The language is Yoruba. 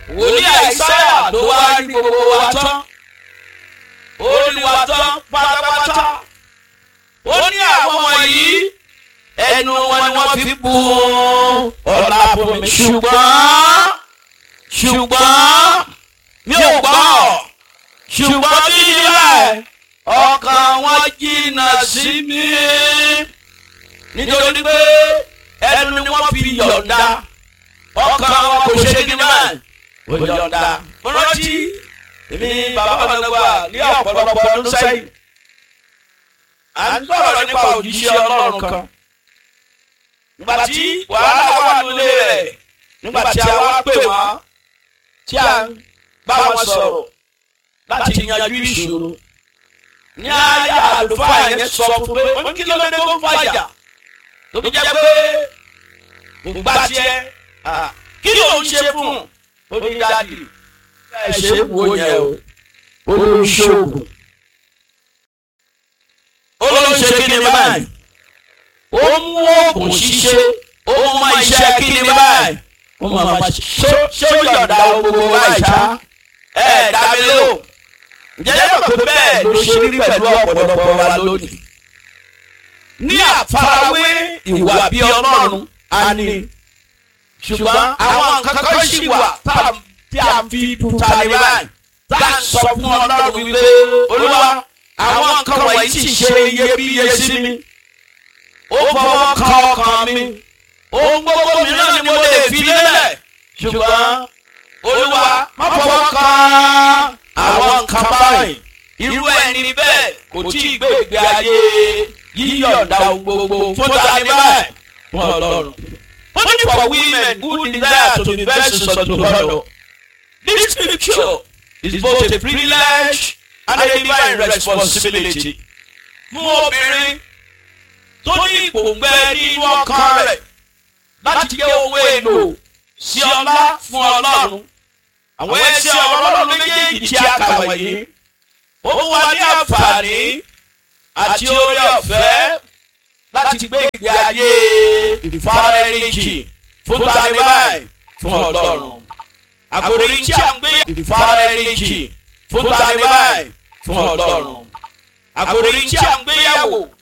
wòlíì àìsáyà ló wá rí gbogbo wa tán ó rí wa tán pátápátá ó ní àwọn wọ̀nyí ẹnu wọn ni wọ́n fi bu ọ̀la fún mi ṣùgbọ́n ṣùgbọ́n mi ò gbọ́ ṣùgbọ́n bí ilẹ̀ ọkàn wọn jìnnà sí mi nítorí pé ẹnu ni wọ́n fi yọ̀ǹda ọkàn wọn kò ṣe kí ni báyìí kò yọ̀ǹda mo rántí èmi bàbá ọ̀nàgbà ní ọ̀pọ̀lọpọ̀ ọdún sẹ́yìn à ń sọ̀rọ̀ nípa òjíṣẹ́ ọlọ́run kan nígbà tí wàhálà wà nílé rẹ̀ nígbà tí a wá pè wọ́n tí a ń bá wọn sọ̀rọ̀ láti yanjú ìṣòro ní ayé àlùfáà yẹn sọ fún pé ó kí ló dé tó ń fàjà tó fi jẹ́ pé ìgbà tiẹ̀ kí ló ń ṣe fún un ó ní dáàdì ẹ ṣe é wò yẹn o ó ló ń ṣoògùn ó ló ń ṣe kí ni báyìí ó mú oògùn ṣíṣe ó mọ iṣẹ́ kí ni báyìí ó mọ àwọn ṣe ṣé ó yọ̀ǹda gbogbo báyìí ṣá ẹ̀ dá mi lò ǹjẹ́ mọ̀ pé bẹ́ẹ̀ ló ṣe rí pẹ̀lú ọ̀pọ̀lọpọ̀ wa lónìí. ní àfarawé ìwà bí ọlọ́run a ní ṣùgbọ́n àwọn nǹkan kan ṣì wà tí a fi tuta ní báyìí tá a sọ fún ọlọ́run wípé olúwa àwọn nǹkan wọ̀nyí sì ṣe iyebíye sí mi ó fọwọ́ kan ọkàn mi ohun gbogbo mìíràn ni mo lè fi lélẹ̀ ṣùgbọ́n olúwa má fọwọ́ kan àwọn nǹkan báyìí irú ẹni bẹ́ẹ̀ kò tí ì gbé ìgbé ayé yíyọ̀ǹda ohun gbogbo fún tani báyìí fún ọlọ́run. Only for women who desire to be vessels unto God. This scripture is both a privilege and a divine responsibility. Fún obìnrin tó ní ìpòǹgbẹ nínú ọkàn rẹ̀ láti jẹ́ owó èlò sí ọlá fún ọlọ́run àwọn ẹsẹ̀ ọlọ́run méjèèjì tí a kà wọ̀nyí ó wà ní àǹfààní àti orí ọ̀fẹ́ láti gbé ìgbé ayé ìfarẹ́rìnjì fún tani báyìí fún ọlọ́run àkòrí tí a ń gbé ìfarẹ́rìnjì fún tani báyìí fún ọlọ́run àkòrí tí a ń gbéyàwó